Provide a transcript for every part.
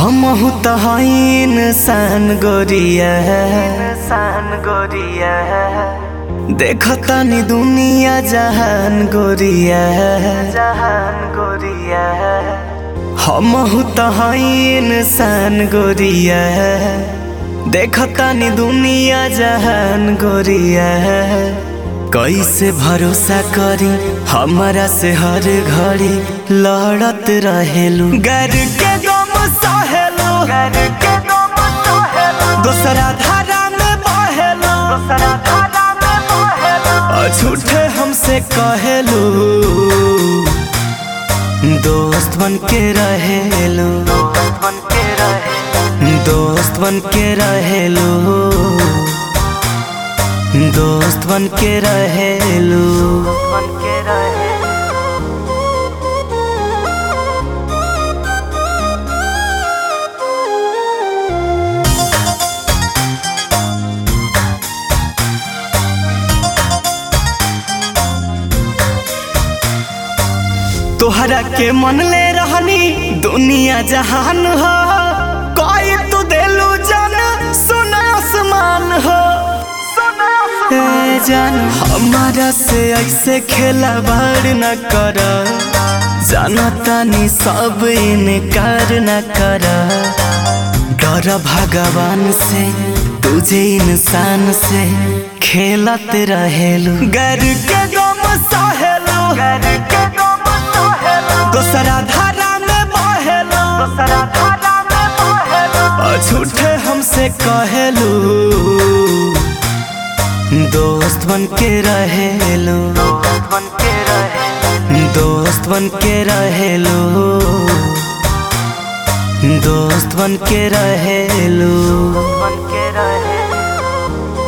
हम त इंसान गोरिया इंसान गोरिया देखतानी दुनिया जहान गोरिया जहान गोरिया हम त इंसान गोरिया देखतानी दुनिया जहान गोरिया कैसे भरोसा करी हमारा से हर घड़ी लड़त रहेलू गर के गम सहेलू गर के गम सहेलू दूसरा धारा में बहेलू दूसरा धारा में बहेलू झूठे हमसे कहेलू दोस्त बन के रहेलू दोस्त बन के रहेलू दोस्त बन के रहेलू दोस्त बन के रहेलू बन के रहेलू तोहरा के मन ले रहनी दुनिया जहान हो कोई तू देलू जन सुना आसमान हो ए जान हमारा से ऐसे खेला बार न कर जानतानी सब इनकार न कर डर भगवान से तुझे इंसान से खेलत रहेलू गर के गम सहेलू गर के गम सहेलू दूसरा धारा में बहेलू दूसरा धारा में बहेलू झूठे हमसे कहेलू दोस्त बन के रहेलू दोस्त बन के रहेलू दोस्त बन के रहेलू दोस्त बन के रहेलू बन के रहेलू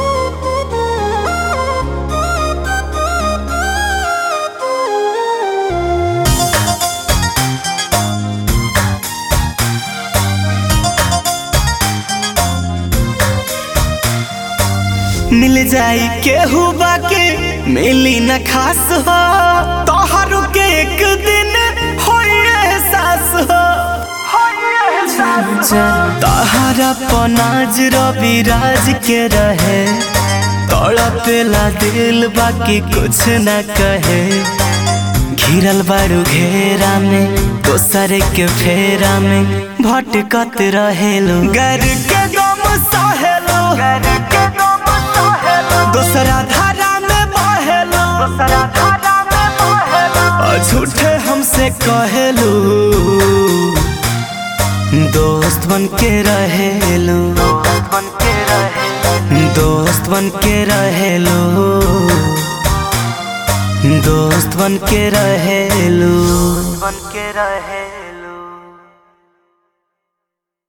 मिल जाई केहू बाके मिली न खास हो तोहरु के एक दिन होई एहसास हो तहरा पनाज रवि राज के रहे तड़पेला दिल बाकी कुछ न कहे घिरल बारू घेरा में दोसर के फेरा में भटकत रहेलू गर के गम सहेलू गर के गम सहेलू दूसरा धारा में बहेलू दूसरा धारा में बहेलू झूठे हमसे कहेलू दोस्त बन के रहेलू दोस्त बन के रहेलू दोस्त बन के रहेलू दोस्त बन के रहेलू बन के रहे